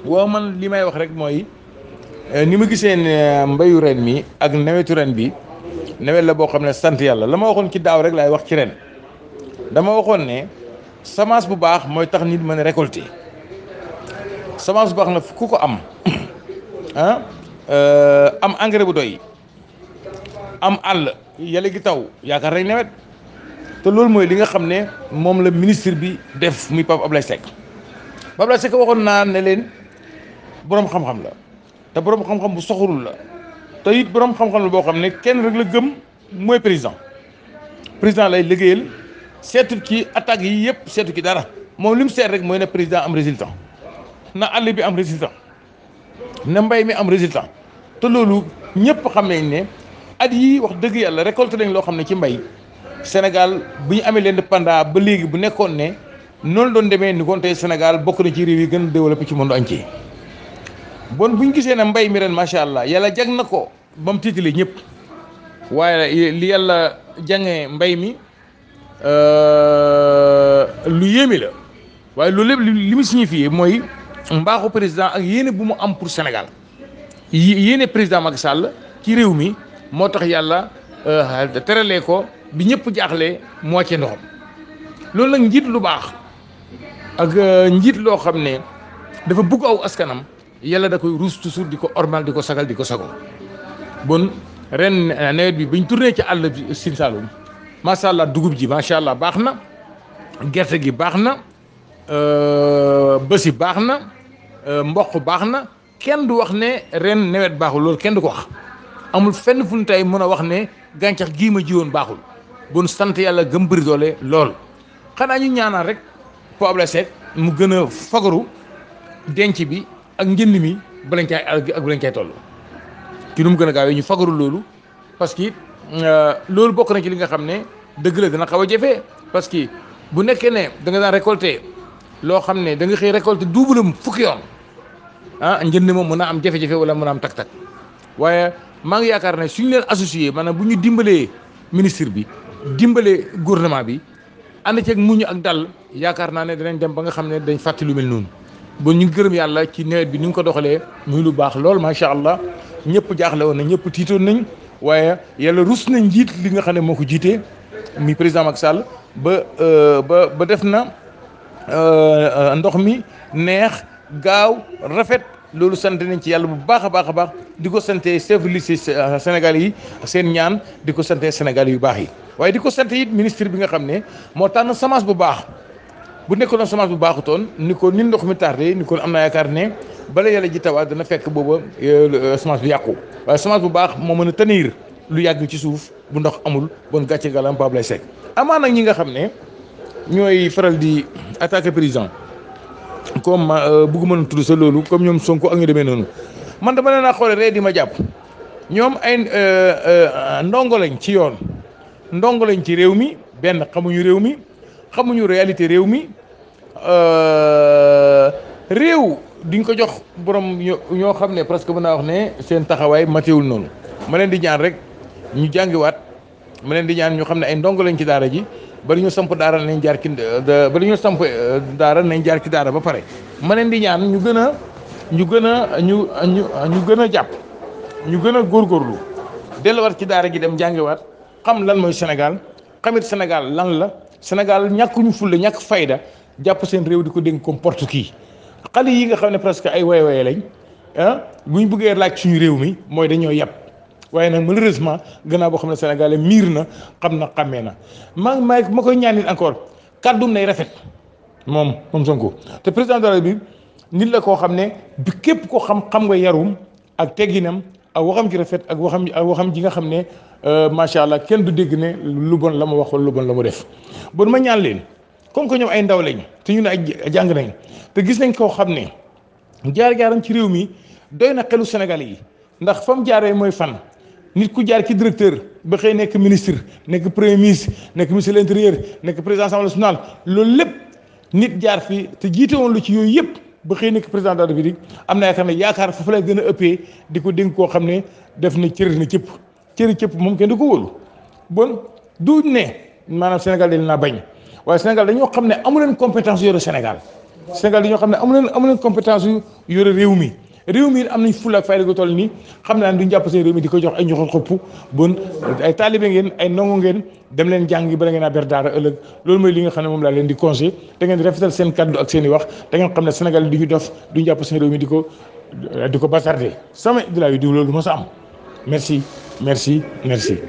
waaw man li may wax rek mooy ni ma gisee ne mbayu ren mi ak nawetu ren bi nawet la boo xam ne sant yàlla la ma waxoon ci daaw rek laay wax ci ren dama waxoon ne semence bu baax mooy tax nit mën a récolter semence bu baax na ku ko am ah am engrais bu doy am àll yàlla gi taw yaakaar rek nawet te loolu mooy li nga xam ne moom la ministre bi def muy Pape Ablaye Seck Pape Ablaye Seck waxoon naa ne leen boroom xam-xam la te boroom xam-xam bu soxorul la te it boroom xam-xam la boo xam ne kenn rek la gëm mooy président président lay liggéeyal seetu ci attaques yi yëpp seetu ci dara moom li mu seet rek mooy ne président am résultat na àll bi am résultat na mbay mi am résultat te loolu ñëpp xam nañ ne at yii wax dëgg yàlla récolté nañ loo xam ne ci mbay Sénégal bu ñu amee l'indépendance ba léegi bu nekkoon ne noonu doon demee ni kon tey Sénégal bokk na ci réew yi gën a développé ci monde entier bon bu ñu gisee ne mbay mi ren macha allah yàlla jag na ko ba mu tiitale ñëpp waaye li yàlla jàngee mbay mi lu yéeme la waaye loolu lépp li mu signifié mooy mbaaxu président ak yéene bu mu am pour Sénégal yéene président Macky Sall ci réew mi moo tax yàlla teralee ko bi ñëpp jaaxlee moo ci ndoxam loolu nag njiit lu baax ak njiit loo xam ne dafa bugg aw askanam yàlla da koy ruus toujours di ko ormal di ko sagal di ko sago bon ren nawet bi bañ tourné ci àll bi Sine Saloum macha allah dugub ji macha allah baax na gerte gi baax na bësi baax na mboq baax na kenn du wax ne ren nawet baaxul loolu kenn du ko wax amul fenn fu ñu tey mën a wax ne gàncax gii ma jiwoon baaxul bon sant yàlla gëm bëri doole lool xanaa ñu ñaanal rek Pape Ablaye Seck mu gën a fagaru denc bi ak njënd mi balañ caay ak balañ caay toll ci nu mu gën a gaawee ñu fagaru loolu parce que loolu bokk na ci li nga xam ne dëgg la dana xaw a jafe parce que bu nekkee ne da nga daan récolter loo xam ne da nga xëy récolter double fukki yoon ah njënd moom mën a am jafe-jafe wala mën a am tak-tak waaye maa ngi yaakaar ne suñu leen associé maanaam bu ñu dimbalee ministre bi dimbalee gouvernement bi ànd ceeg muñu ak dal yaakaar naa ne danañ dem ba nga xam ne dañ fàtte lu mel noonu ba ñu gërëm yàlla ci nawet bi ni nga ko doxalee muy lu baax lool macha allah ñëpp jaaxle woon na ñëpp tiitoon nañ waaye yàlla rus na njiit li nga xam ne moo ko jiitee mi président Macky Sall ba ba ba def na ndox mi neex gaaw rafet loolu sant nañ ci yàlla bu baax a baax a baax di ko sante chef de lycée Sénégal yi seen ñaan di ko sante Sénégal yu baax yi waaye di ko sant it ministre bi nga xam ne moo tànn semence bu baax bu nekkoon semence bu baaxutoon ni ko ni ndox mi tardé ni ko am naa yaakaar ne bala yàlla ji tawaat dana fekk booba semence bi yàqu waaye semence bu baax moo mën a tenir lu yàgg ci suuf bu ndox amul bon gàcce galam Pape Ablaye Seck amaa nag ñi nga xam ne ñooy faral di attaquer président comme bëgguma tudd sa loolu comme ñoom Sonko ak ñu demee noonu man dama leen a xoole ree di ma jàpp ñoom ay ndongo lañ ci yoon ndongo lañ ci réew mi benn xamuñu réew mi xamuñu réalité réew mi réew diñ ko jox borom ñoo xam ne presque mën naa wax ne seen taxawaay matewul noonu ma leen di ñaan rek ñu jàngiwaat ma leen di ñaan ñu xam ne ay ndongo lañ ci daara ji bari ñu samp daara nañ jaar ci bari ñu samp daara nañ jaar ci daara ba pare ma leen di ñaan ñu gën a ñu gën a ñu ñu ñu gën a jàpp ñu gën a góorgóorlu delluwaat ci daara ji dem jàngiwaat xam lan mooy Sénégal xamit Sénégal lan la Sénégal ñàkkuñu fulla ñàkk fayda jàpp seen réew di ko dénk comme porte kii xale yi nga xam ne presque ay way way lañ ah bu ñu bëggee laaj suñu réew mi mooy dañoo yàpp waaye nag malheureusement gannaaw boo xam ne sénégalais miir na xam na xàmmee na maa ma ma koy ñaan nit encore kàddum nay rafet moom moom Sonko te président de la République nit la koo xam ne bi képp koo xam xam nga yarum ak tegginam ak waxam ci rafet ak waxam ak waxam ji nga xam ne macha allah kenn du dégg ne lu bon la mu wax wala lu bon la mu def bon ma ñaan leen comme que ñoom ay ndaw lañ te ñu ne ay jàng nañ te gis nañ koo xam ne jaar-jaaram ci réew mi doy na xelu Sénégal yi ndax fa mu jaaree mooy fan nit ku jaar ci directeur ba xëy nekk ministre nekk premier ministre nekk ministre de l'intérieur nekk président assemblée nationale loolu lépp nit jaar fi te jiite woon lu ci yooyu yëpp ba xëy nekk président de la république am na yaakaar ne yaakaar foofu lay gën a ëppee di ko dénk koo xam ne def na cëri na cëpp cëri cëpp moom kenn du ko wóolu bon du ne maanaam Sénégal dañ naa bañ waaye Sénégal dañoo xam ne amu leen compétence yore Sénégal Sénégal yi ñoo xam ne amu leen amu leen compétence yu yore réew mi réew mi am nañ fulla ak fayda gu toll nii xam naa ne duñ jàpp seen réew mi di ko jox ay ñoxor xopp bon ay taalibe ngeen ay ndongo ngeen dem leen jàngi bala ngeen a ber daara ëllëg loolu mooy li nga xam ne moom laa leen di conseil da ngeen di rafetal seen kaddu ak seen i wax da ngeen xam ne Sénégal du ñu dof duñ jàpp seen réew mi di ko di ko bazarder sama Abdoulaye Diouf loolu mos a am merci merci merci